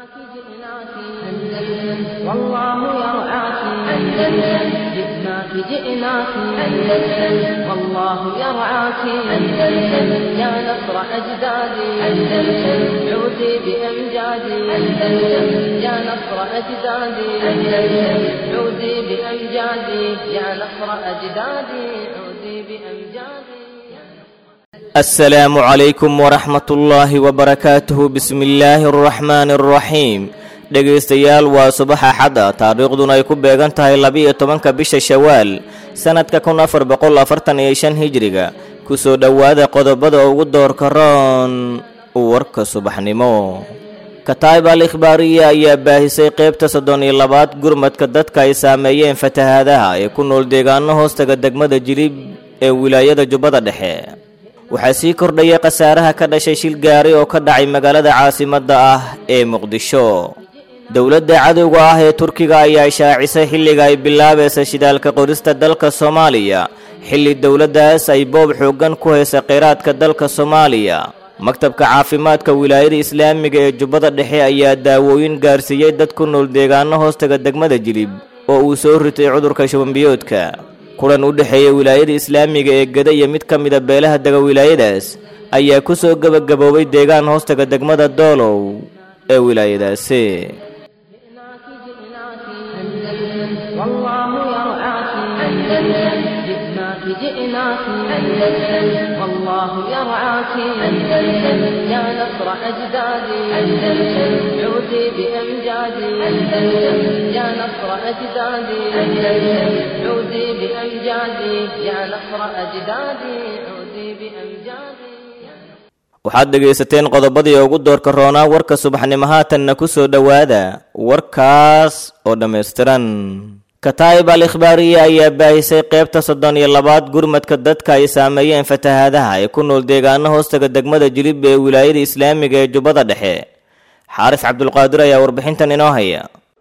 والله يرعاك أندلس جئناك جئناك أندلس والله يرعاك أندلس يا نصر أجدادي أندلس عودي بأمجادي أندلس يا نصر أجدادي أندلس عودي بأمجادي يا نصر أجدادي عودي بأمجادي السلام عليكم ورحمة الله وبركاته بسم الله الرحمن الرحيم dhegaystayaal waa subax axadda taariikhduna ay ku beegan tahay laba-iyo tobanka bisha shawaal sannadka kun afar boqol afartan iyo shan hijriga kusoo dhowaada qodobada ugu doorka roon warka subaxnimo kataib al ikhbaariya ayaa baahisay qaybta soddon iyo labaad gurmadka dadka ay saameeyeen fatahaadaha ee ku nool deegaano hoostaga degmada jilib ee wilaayada jubbada dhexe waxaa sii kordhaya khasaaraha ka dhashay shil gaari oo ka dhacay magaalada caasimadda ah ee muqdisho dowladda cadowga ah ee turkiga ayaa shaacisay xilliga ay bilaabaysa shidaalka qorista dalka soomaaliya xilli dowladdaas ay boob xooggan ku haysa kheyraadka dalka soomaaliya maktabka caafimaadka wilaayada islaamiga ee jubbada dhexe ayaa daawooyin gaarsiiyey dad ku nool deegaano hoostaga degmada jilib oo uu soo ritay cudurka shubanbiyoodka kulan u dhexeeya wilaayada islaamiga ee geda iyo mid ka mida beelaha dega wilaayadaas ayaa ku soo gebagaboobay deegaan hoostaga degmada doolow ee wilaayadaasi جئناك جئناك أندلس والله يرعاك أندلس يا نصر أجدادي أندلس عودي بأمجادي أندلس يا نصر أجدادي أندلس عودي بأمجادي يا نصر أجدادي عودي بأمجادي waxaad dhegaysateen qodobadii ugu doorka roonaa warka subaxnimo haatanna ku soo dhowaada warkaas oo dhammaystiran kataib al ikhbaariya ayaa baahisay qaybta soddon iyo labaad gurmadka dadka ay saameeyeen fatahaadaha ee ku nool deegaano hoostaga degmada jilib ee wilaayada islaamiga ee jubbada dhexe xaaris cabdulqaadir ayaa warbixintan inoo haya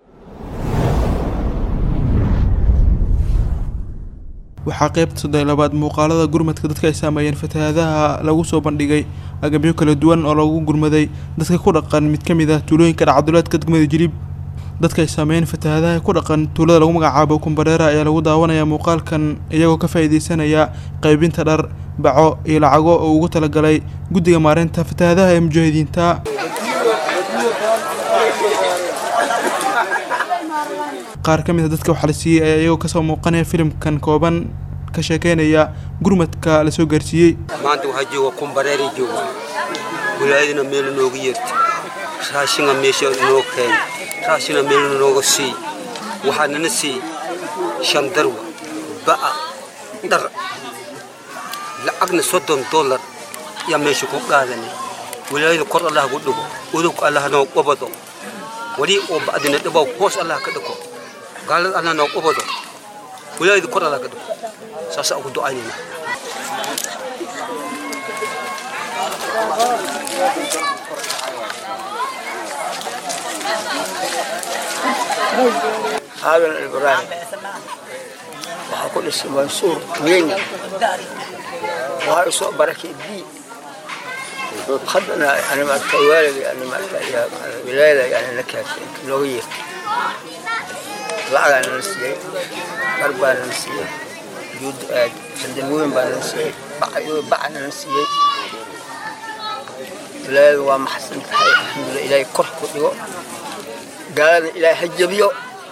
waxaa qaybta soddon labaad muuqaalada gurmadka dadka ay saameeyeen fatahaadaha lagu soo bandhigay agabyo kala duwan oo lagu gurmaday dadka ku dhaqan mid ka mid ah tuulooyinka dhacduleedka degmada jilib dadka ay saameeyeen fatahaadaha ku dhaqan tuulada lagu magacaabo kumbareera ayaa lagu daawanayaa muuqaalkan iyagoo ka faa'iideysanaya qaybinta dhar baco iyo lacago oo ugu talagalay guddiga maareynta fatahaadaha ee mujaahidiinta qaar ka mid a dadka waxaa la siiyey ayaa iyagoo kasoo muuqanaya filimkan kooban ka sheekeynaya gurmadka la soo gaarsiiyey maanta waxaa jooga kumbareeri jooga wilaayadina meel nooga yeerta raashinga meesha noo keena raashina meel nooga sii waxaa nana sii shan darwa ba'a dhar lacagna soddon dollar yaa meesha ku qaadanay wilaayada kor allah gu dhigo udug allah noo qobado wali oo ba'dina dhibow hoos allah ka dhigo gaalada allah noo qobado wilaayada kor allah ka dhigo saasaa ugu ducaynayna haadan ibraahim waxaa ku dhisay mansuur weyni waxaa u soo barakay bi haddana yani maarata waalidga yani maarata wilaayada yani na kaafin nooga yeertay lacagaa nala siiyey dhar baa nala siiyey juud sandalwooyin baa nala siiyey baca nala siiyey wilaayada waa maxsan tahay alxamdulillah ilaahay kor ku dhigo gaalada ilaahay ha jabiyo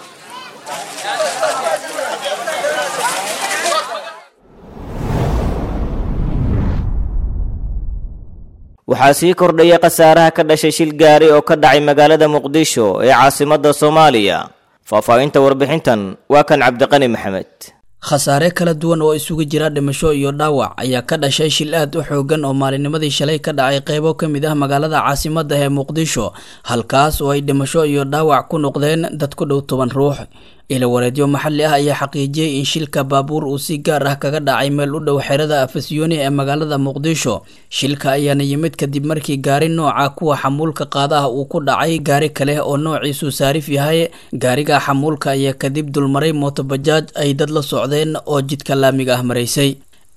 waxaa sii kordhaya khasaaraha ka dhashay shil gaari oo ka dhacay magaalada muqdisho ee caasimadda soomaaliya faahfaahinta warbixintan waa kan cabdiqani maxamed khasaare kala duwan oo isugu jira dhimasho iyo dhaawac ayaa ka dhashay shil aad u xoogan oo maalinimadii shalay ka dhacay qeybo ka mid ah magaalada caasimadda ee muqdisho halkaas oo ay dhimasho iyo dhaawac ku noqdeen dad ku dhow toban ruux ilawareedyo maxalli ah ayaa xaqiijiyey in shilka baabuur uu si gaar ah kaga dhacay meel u dhow xerada afasyooni ee magaalada muqdisho shilka ayaana yimid kadib markii gaari nooca kuwa xamuulka qaadaha uu ku dhacay gaari kale oo noociisu saarif yahay gaariga xamuulka ayaa kadib dulmaray mootobajaaj ay dad la socdeen oo jidka laamiga ah maraysay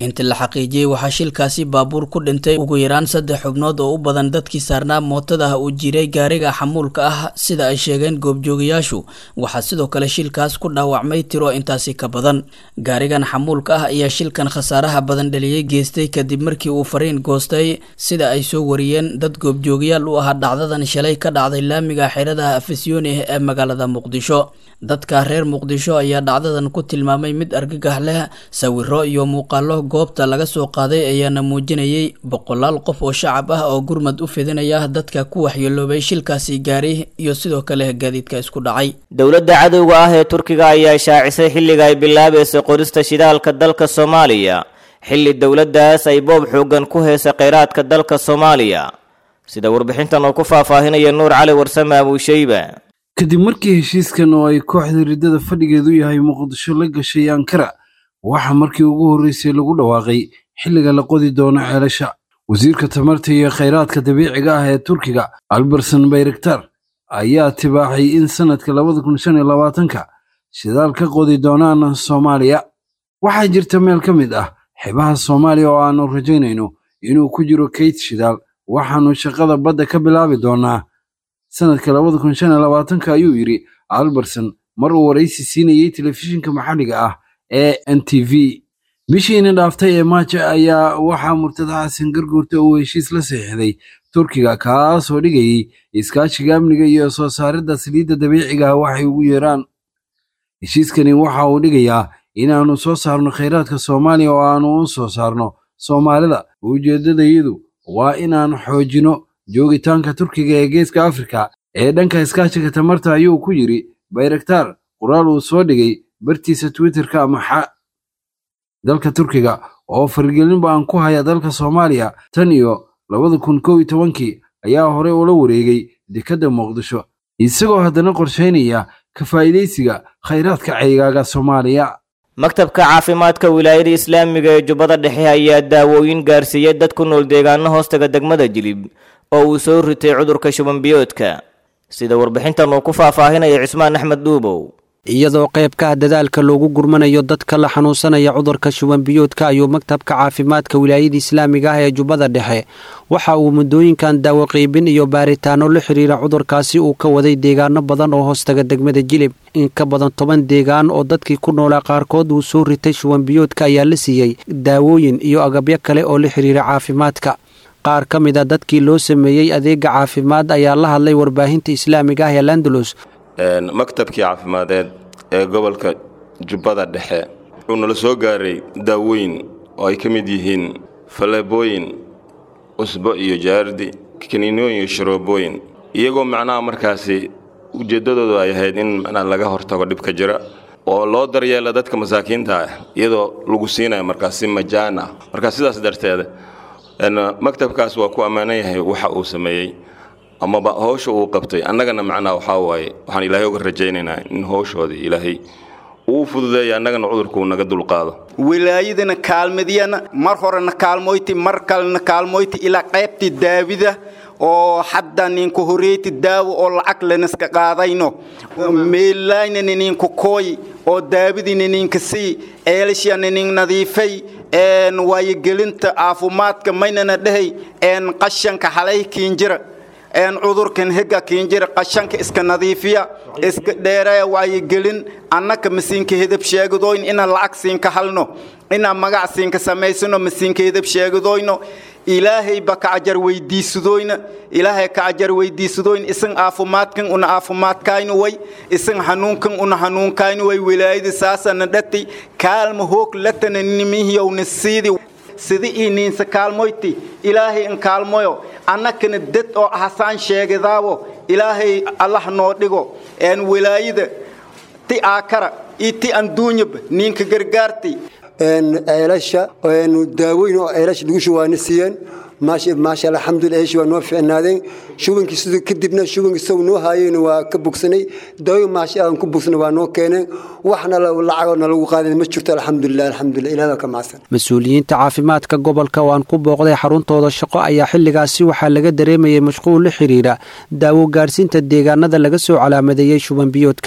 inta la xaqiijiyey waxaa shilkaasi baabuur ku dhintay ugu yaraan saddex xubnood oo u badan dadkii saarnaa mootada uu jiray gaariga xamuulka ah sida ay sheegeen goobjoogayaashu waxaa sidoo kale shilkaas ku dhaawacmay tiro intaasi ka badan gaarigan xamuulka ah ayaa shilkan khasaaraha badan dhaliyey geystay kadib markii uu fariin goostay sida ay soo wariyeen dad goobjoogayaal u ahaa dhacdadan shalay ka dhacday laamiga xeradaha afisyooni ee magaalada muqdisho dadka reer muqdisho ayaa dhacdadan ku tilmaamay mid argagax leh sawiro iyo muuqaalo goobta laga soo qaaday ayaana muujinayay boqolaal qof oo shacab ah oo gurmad u fidinaya dadka ku waxyeeloobay shilkaasi gaari iyo sidoo kale gaadiidka isku dhacay dowladda cadowga ah ee turkiga ayaa shaacisay xilliga ay bilaabaysay qorista shidaalka dalka soomaaliya xilli dowladdaas ay boob xoogan ku heysay kheyraadka dalka soomaaliya sida warbixintan oo ku faahfaahinaya nuur cali warsame abuusheyba kadib markii heshiiskan oo ay kooxda riddada fadhigeedu yahay muqdisho la gashay ankara waxaa markii ugu horreysay lagu dhawaaqay xilliga la qodi doono ceelasha wasiirka tamarta iyo khayraadka dabiiciga ah ee turkiga alberson bayraktar ayaa tibaaxay in sannadka labada kun shan iyo labaatanka shidaal ka qodi doonaan soomaaliya waxaa jirta meel ka mid ah xebaha soomaaliya oo aannu rajaynayno inuu ku jiro kayd shidaal waxaannu shaqada badda ka bilaabi doonnaa sannadka labada kun shan iyo labaatanka ayuu yidhi alberson mar uu waraysi siinayey telefishinka maxalliga ah ee n t v bishiina dhaaftay ee maaja ayaa waxaa murtada xasan garguurta uu heshiis la saxiixday turkiga kaasoo dhigayay iskaashiga amniga iyo soo saaridda saliidda dabiiciga ah waxay ugu yeeraan heshiiskani waxa uu dhigayaa inaannu soo saarno khayraadka soomaaliya oo aannu u soo saarno soomaalida ujeeddadayadu waa inaan xoojino joogitaanka turkiga ee geeska afrika ee dhanka iskaashiga tamarta ayuu ku yidhi bayraktaar qoraal uu soo dhigay bartiisa twitterka amaxa dalka turkiga oo farigelinba aan ku haya dalka soomaaliya tan iyo labada kun kow iyo tobankii ayaa horey ula wareegay dekadda muqdisho isagoo haddana qorshaynaya ka faa'iidaysiga khayraadka ceygaaga soomaaliya maktabka caafimaadka wilaayada islaamiga ee jubbada dhexe ayaa daawooyin gaarsiiyey dad ku nool deegaano hoostaga degmada jilib oo uu soo ritay cudurka shubanbiyoodka sida warbixintan uu ku faahfaahinaya cismaan axmed dhuubow iyadoo qaybkaha dadaalka loogu gurmanayo dadka la xanuunsanaya cudurka shubanbiyoodka ayuu maktabka caafimaadka wilaayada islaamiga ah ee jubbada dhexe waxa uu muddooyinkan daawo qiibin iyo baaritaano la xiriira cudurkaasi uu ka waday deegaano badan oo hoostaga degmada jilib in ka badan toban deegaan oo dadkii ku noolaa qaarkood uu soo ritay shubanbiyoodka ayaa la siiyey daawooyin iyo agabyo kale oo la xiriira caafimaadka qaar ka mid a dadkii loo sameeyey adeega caafimaad ayaa la hadlay warbaahinta islaamiga ah ee landalus maktabkii caafimadeed ee gobolka jubbada dhexe wuxuu nala soo gaaray daawooyin oo ay ka mid yihiin faleebooyin cusbo iyo jaardi kaniinooyin iyo sharoobooyin iyagoo macnaha markaasi ujeeddadoodu ay ahayd in macnaha laga hortago dhibka jira oo loo daryeela dadka masaakiinta ah iyadoo lagu siinayo markaas si majaan ah markaa sidaas darteeda maktabkaas waa ku ammaanan yahay waxa uu sameeyey amaba howsha uu qabtay annagana macnaha waxaa waaye waxaan ilaahay uga rajaynaynaa in howshoodii ilaahay uu fududeeya annagana cudurkuu naga dulqaado wilaayadana kaalmadiyana mar horena kaalmoyti mar kalena kaalmoyti ilaa qaybtii daawida oo hadda ninku horeyti daawo oo lacag lanaska qaadayno meelaynana ninku kooy oo daawidina ninka sii eelashana nin nadiifay waayogelinta caafimaadka maynana dhehay qashanka halay kiinjira cudurkan hega kiinjira qashanka iska nadiifiya iska dheeraya waayogelin annaka masiinka hedab sheegadoyn ina lacag siinka halno ina magac siinka samaysano masiinka hedab sheegadoyno ilaahay ba kacajar weydiisadoyna ilaahay kacajar weydiisadoyn isan caafimaadkan una caafimaadkaynu way isan hanuunkan una hanuunkaynu way wilaayada saasana dhati kaalma hoog latana nimihiyowna siidi sida ii niinsa kaalmoyti ilaahay in kaalmoyo annakana dad oo hasaan sheegadaabo ilaahay allah noo dhigo een wilaayada ti aakara iyo ti anduunyaba niinka gargaartay ceelasha daawooyin oo ceelasha lagu shubaana siiyeen maasha alxamdulilah ceeshi waa noo ficnaadeen shubankii siduu kadibna shubankii isagu noo haayeen waa ka bogsanay daawooyin maasha aan ku bogsanay waa noo keeneen waxna lacagoo nalagu qaadeen ma jirto alxamdulilah alxamdulilah ilaah ka macsan mas-uuliyiinta caafimaadka gobolka oo aan ku booqday xaruntooda shaqo ayaa xilligaasi waxaa laga dareemayay mashquul la xiriira daawo gaarsiinta deegaanada laga soo calaamadeeyey shubanbiyoodka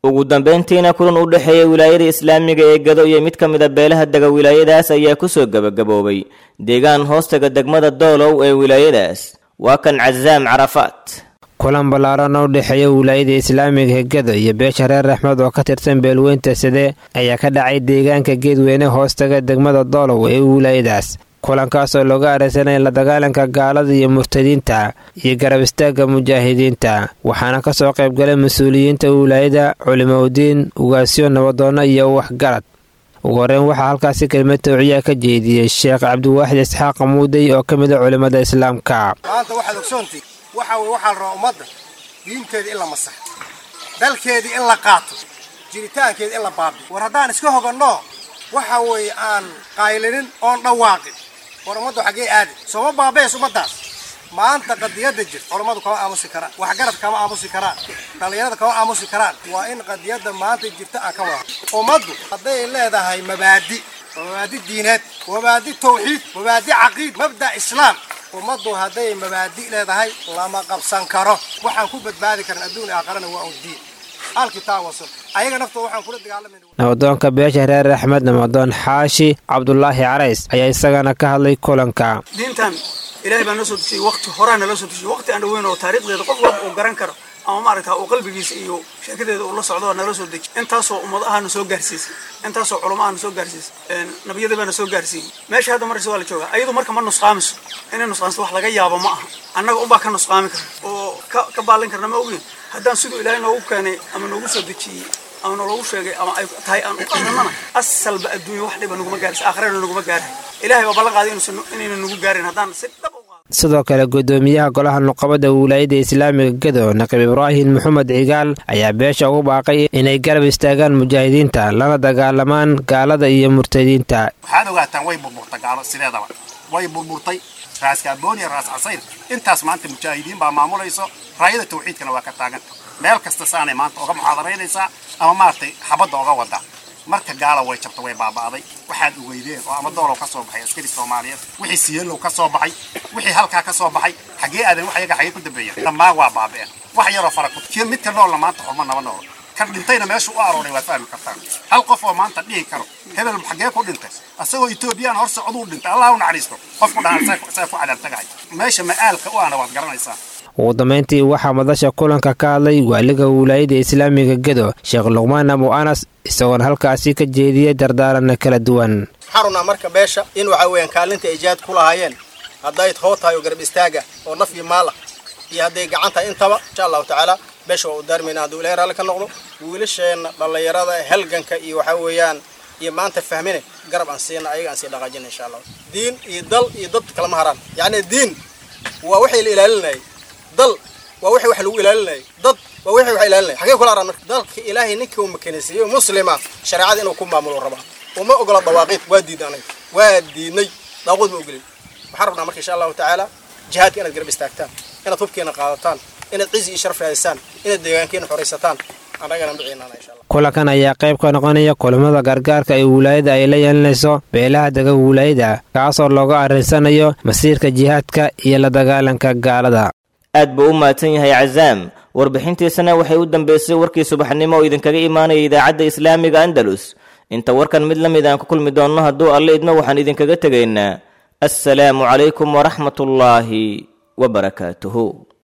ugu dambayntiina kulan u dhexeeya wilaayada islaamiga ee gado iyo mid ka mid a beelaha dega wilaayadaas ayaa kusoo gebagaboobay deegaan hoostaga degmada doolow ee wilaayadaas waa kan casaam carafaat kulan ballaaran oo u dhexeeya wilaayada islaamiga hegado iyo beesha reer raxmed oo ka tirsan beelweynta side ayaa ka dhacay deegaanka geedweyne hoostaga degmada doolow ee wilaayadaas kulankaas oo looga areysanaya la dagaalanka gaalada iyo murtadiinta iyo garab istaagga mujaahidiinta waxaana ka soo qaybgalay mas-uuliyiinta wilaayada culimoudiin ugaasyo nabadoonno iyo waxgarad ugu horeyn waxaa halkaasi kelmad tawciyaa ka jeediyey sheekh cabdiwaaxid isxaaq muudey oo ka mid a culimmada islaamka maanta waxaad ogsoontii waxa weye waxaa la rabaa ummadda diinteedii in la masaxo dalkeedii in la qaato jiritaankeedii in la baabiyo war haddaan iska hoganno waxa weeye aan qaylinin oon dhawaaqin war ummaddu xaggee aadi sooma baabees ummaddaas maanta qadiyadda jirta culammadu kama aamusi karaan waxgarad kama aamusi karaan dhallinyarada kama aamusi karaan waa in qadiyadda maanta jirta aan ka wada ummaddu hadday leedahay mabaadi mabaadi diineed mabaadi tawxiid mabaadi caqiid mabda islaam ummaddu hadday mabaadi leedahay lama qabsan karo waxaan ku badbaadi karan adduun aakharana waa un diin alkitaab wasun ayaga naftooda waxaan kula dagaalamayna nabadoonka beesha reer axmed namadoon xaashi cabdulaahi carays ayaa isagana ka hadlay kulanka diintan ilaahay baa noo soo dejiyey waqti horaa naloo soo dejiyey waqti aan dhaweyn oo taariikhdeeda qof walba uu garan karo ama maaragta uu qalbigiisa iyo sheekadeeda uu la socdo oo naloo soo dejiyey intaasoo ummad ahana soo gaarsiisay intaasoo culamo ahana soo gaarsiisay nabiyada baana soo gaarsiiyey meesha hadda markasta waa la joogaa ayadu marka ma nusqaamiso inay nusqaamso wax laga yaabo ma aha annaga unbaa ka nusqaami karna oo ka baalin karna ma ogin haddaan siduu ilaahay noogu keenay ama noogu soo dejiyey ama naloogu sheegay ama ay tahay aan u qadranana asalba adduunya wax dhiba naguma gaarisa aakhirana naguma gaarahay ilaahay baa ballan qaaday inayna nagu gaarin haddaan si dhab sidoo kale gudoomiyaha golaha nuqabada wilaayada islaamiga gado naqib ibraahim maxamed cigaal ayaa beesha ugu baaqay inay garab istaagaan mujaahidiinta lana dagaalamaan gaalada iyo murtadiinta waxaad ogaataan way burburtay gaalo sideedaba way burburtay raas kaabooniya raas casayr intaas maanta mujaahidiin baa maamulayso raayada tawxiidkana waa ka taagan meel kasta saanay maanta oga muxaadaraynaysaa ama maaragtay xabadda oga wadaa marka gaala way jabta way baaba'day waxaad ugeydeen oo ama doolow ka soo baxay askari soomaaliyeed wixii siyeelow ka soo baxay wixii halkaa ka soo baxay xaggee aadan wax yaga xaggee ku dambeeya dhammaan waa baaba'een wax yaroo fara kutkiya midka noolna maanta xurma naba noolo kan dhintayna meesha u arooray waad fahmi kartaan hal qof oo maanta dhihi karo hebel xaggee ku dhintay asagoo etoobiyaan hor socduu dhintay allah u naxariisto qofku dhahan saa ku cadaabtagahay meesha ma'aalka u ahna waad garanaysaa ugu dambayntii waxaa madasha kulanka ka hadlay waaliga wilaayada islaamiga gedo sheekh luqmaan abu anas isagoona halkaasi ka jeediyey dardaaranna kala duwan waxaan rabnaa marka beesha in waxa weeyaan kaalinta ay jihaad ku lahaayeen hadday hoo tahay oo garab istaaga oo naf iyo maal ah iyo hadday gacan tahay intaba insha allahu tacaala beesha waa u daarmayna hadduu ilahay raalli ka noqdo wiilasheenna dhallinyarada halganka iyo waxa weeyaan iyo maanta fahmine garab aan siina ayaga aan sii dhaqaajina insha allah diin iyo dal iyo dad kalama haraan yacni diin waa waxay la ilaalinayay dal waa wixii wax lagu ilaalinayay dad waa wixii wax ilaalinayay xagee kula araan marka dalka ilaahay ninkii uu makanaysiiyey muslima shareecada inuu ku maamulo rabaa uma ogola dawaaqiid waa diiday anaga waa diidnay daaqood ma ogolin waxaan rabnaa marka insha allahu tacaala jihaadka inaad garab istaagtaan inaad hubkeena qaadataan inaad cizi iyo sharaf raadisataan inaad deegaankeena xoraysataan annagana maciinana insha allah kulankan ayaa qayb ka noqonaya kulamada gargaarka ee wilaayada ay la yeelanayso beelaha dega wilaayada kaasoo looga arrinsanayo masiirka jihaadka iyo la dagaalanka gaalada aad buu u mahadsan yahay cazaam warbixintiisana waxay u dambeysay warkii subaxnimo oo idinkaga imaanaya idaacadda islaamiga andalus inta warkan mid la mid aan ku kulmi doonno hadduu alle idmo waxaan idinkaga tegaynaa assalaamu calaykum waraxmatullaahi wabarakaatuhu